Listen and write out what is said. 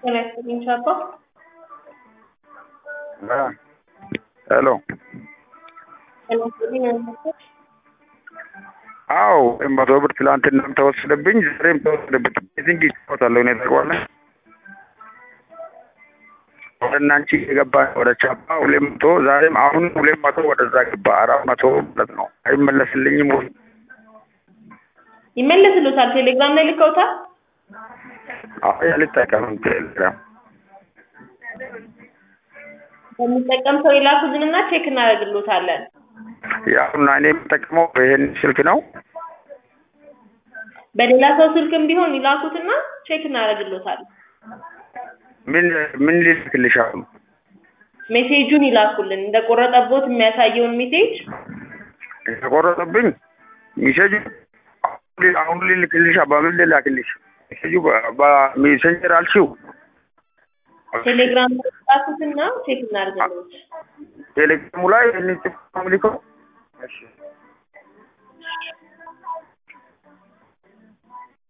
ጤና ይስጥልኝ ቻፓ። ሄሎ ጤና ይስጥልኝ አልመሰል አዎ መቶ ብር ትላንትናም ተወሰደብኝ፣ ዛሬም ተወሰደብኝ። የትንጅ ይጫወታለሁ እኔ ታውቀዋለህ። ወደ እናንቺ የገባ ወደ ቻፓ ሁለት መቶ ዛሬም አሁን ሁለት መቶ ወደዛ ገባ አራት መቶ ማለት ነው። አይመለስልኝም ወይ? ይመለስልዎታል። ቴሌግራም ላይ ልከውታል። አይ አልጠቀምም ቴሌግራም። በሚጠቀም ሰው ይላኩልንና ቼክ እናደርግልዎታለን። ያውና እኔ የምጠቀመው ይሄን ስልክ ነው። በሌላ ሰው ስልክም ቢሆን ይላኩትና ቼክ እናደርግልዎታለን። ምን ምን ልልክልሽ አሁን? ሜሴጁን ይላኩልን እንደቆረጠቦት የሚያሳየውን ሜሴጅ የተቆረጠብኝ ሚሴጁ አሁን ልልክልሽ በምን ልላክልሽ? ሚሴጁ በሜሴንጀር አልሽው ቴሌግራም ላይ ጻፉትና ቼክ እናደርግልዎት። ቴሌግራሙ ላይ ይህንን ጽፍ ነው የምልከው። እሺ